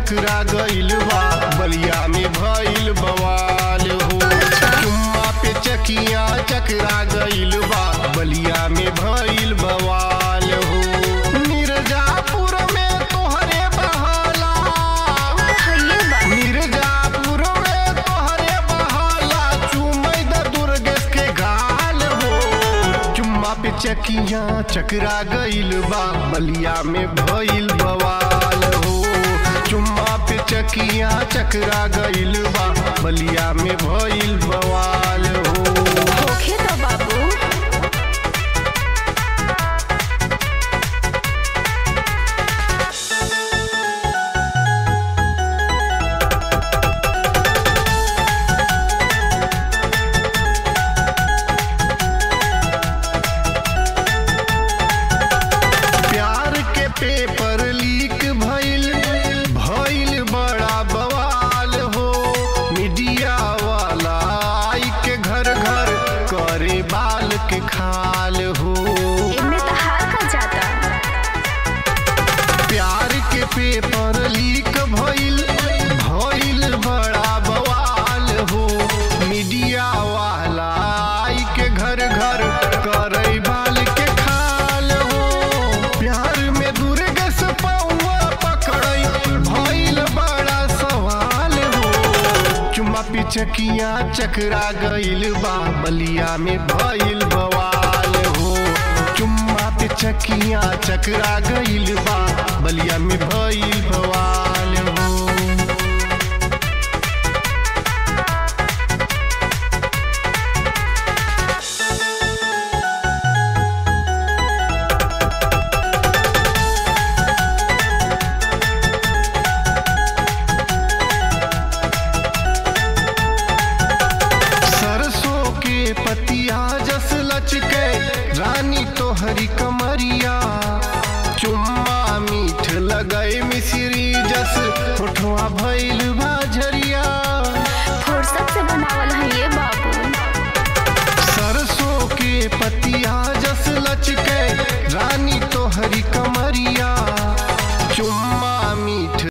चकरा गइल बा बलिया में भइल बवाल हो चुम्मा पे चकिया चकरा गइल बा बलिया में भइल बवाल हो मिर्जापुर में तोहरे बहाला हइये बा मिर्जापुर में तोहरे बहाला चुमई द दुर्गेश के गाल हो चुम्मा पे चकिया चकरा गइल बा बलिया में भइल बवाल हो चुम्मा पे चकिया चकरा गइल बा बलिया में भइल बवाल हो होखे तो बाबू प्यार के पेपर लीक भइल भइल बड़ा बवाल हो मीडिया वाला आई के घर घर करे बाल के खाल हो एमे तो हार का जाता प्यार के पेपर लीक भइल भइल बड़ा बवाल हो मीडिया वाला आई के घर घर करे बाल के खाल हो प्यार में दुर्गस पौआ पकड़ई भइल बड़ा सवाल हो चुम्मा पिचकिया चकरा गइल बा बलिया में भइल बवाल हो चुम्मा पे चकिया चकरा गइल बा बलिया में भइल बवाल